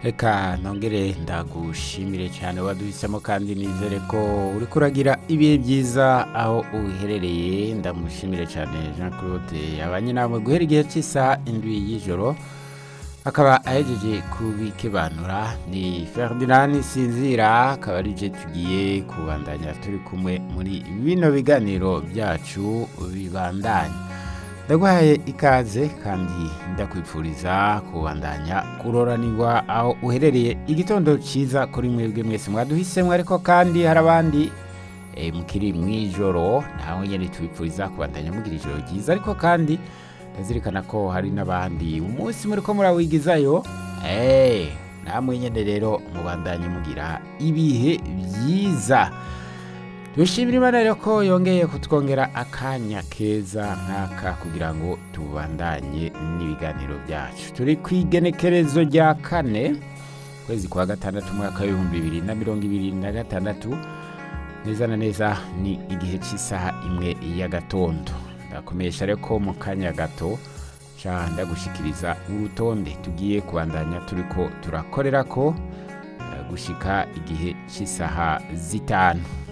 reka nongere ndagushimire cyane waduhisemo kandi nizere ko uri kuragira ibihe byiza aho uherereye ndamushimire cyane jean claude yabanye nawe guhera igihe cy'isaha indwi y'ijoro akaba ahejeje kubikebanura ni ferdinand sinzira akaba ari je tugiye kubandanya turi kumwe muri bino biganiro byacu bibandanya ndaguhaye ikaze kandi ndakwifuriza kubandanya kuroranirwa aho uherereye igitondo cyiza kuri mwebwe mwese mwaduhisemo ariko kandi hari abandi eh, mukiri mu ijoro nawe nyine tubifuriza kubandanya mugira ijoro ryiza ariko kandi ndazirikana ko hari n'abandi umunsi muri ko murawigizayo eh, namwe nyine rero mubandanye mugira ibihe byiza dushimira imana rero ko yongeye kutwongera akanya keza nk'aka kugira ngo tubandanye n'ibiganiro byacu turi ku igenekerezo rya kane kwezi kwa gatandatu umwaka w'ibihumbi bibiri na mirongo ibiri na gatandatu neza na neza ni igihe cy'isaha imwe y'agatondo ndakomesha rero ko mu kanya gato ca ndagushikiriza urutonde tugiye kubandanya turi ko turakorera ko eh, gushika igihe cy'isaha zitanu